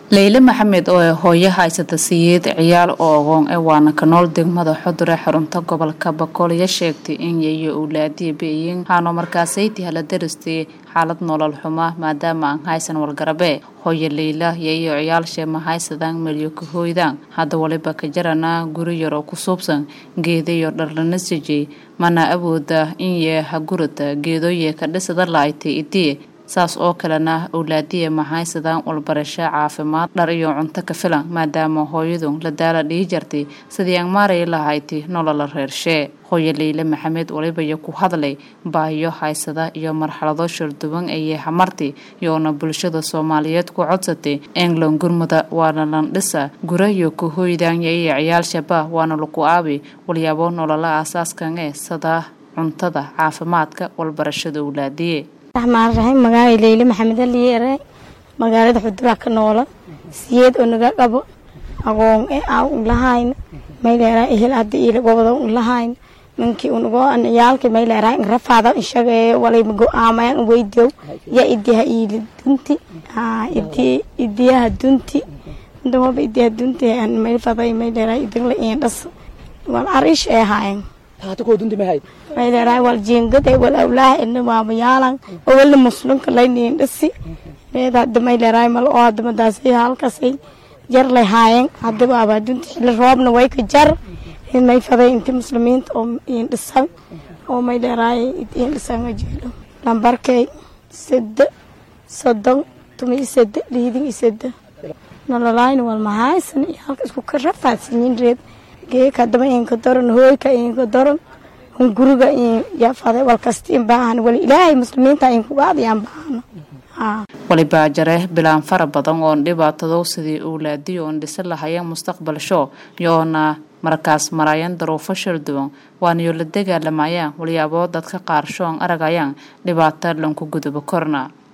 leyle maxamed oo hooyo haysata siyeed ciyaal oo ogoon ee waana ka nool degmada xudure xarunta gobolka bakoolya sheegtay in yayo owlaadiya beeyin haano markaasayti hala daristay xaalad nolol xuma maadaama aan haysan walgarabe hooyo leyla yayo ciyaalshee ma haysadaan melyo ka hooydaan hadda waliba ka jarana guri yaroo ku suubsan geedayo dharlana sijay mana awooda in yee ha gurata geedoye ka dhisada laaytay idii saas oo kalena owlaadiya ma haysadaan walbarasho caafimaad dhar iyo cunto ka filan maadaama hooyadu la daala dhihi jartay sidii aan maaraya lahayti nolola reershee hooyo leyle maxamed walibaya ku hadlay baahiyo haysada iyo marxalado sharduwan ayey hamartay iyoona bulshada soomaaliyeed ku codsatay england gurmuda waana landhisa gurayo ka hooydaan yayo ciyaal shabaah waana lagu aabi walyaabo nolola aasaaskan ee sada cuntada caafimaadka walbarashada owlaadiye raxmaan raxiim magaalay leyle maxamed aliyeere magaalada xuduraa ka noola siyeed oo naga qabo aqoon e aan ulahayn mayleeraa ehel hadda ila gobada ulahayn ninkii unagoo an ciyaalka mayleeraa in rafaada inshaga walay go-aamayan weydiyow ya idiha iili dunti idiyaha dunti ndamaba idiyaha dunti mayfaday mayleeraa idagla in dhas wal arish ee haayan mayleeraa wal jiingada wal awlaha ina waamayaalan oo wala muslimka layniin dhisi reed hadda mayleeraa mal oo hadda madaasay halkasay jar lay haayeen hadda waaba dunta xilli roobna way ka jar may faday inti muslimiinta oo iin dhisan oo mayleeraa iin dhisan jeelo lambarkay sade soddon tumi iyo sade liidin iyo sade nololaayna wal mahaysan iyo halka isku ka rafaadsanyiin reed geeka hadaba inka doran hooyka inka doran un guriga yafade walkasta in baahan wali ilaahay muslimiinta inkugaadayaan baahano walibaa jare bilaan fara badan oon dhibaatado sidii owlaadiyo oon dhisa lahayeen mustaqbal show yoona markaas marayaan daruufo sharduwan waanayo la dagaalamayaan walyaaboo dadka qaar shoon aragayaan dhibaato lanku gudubo korna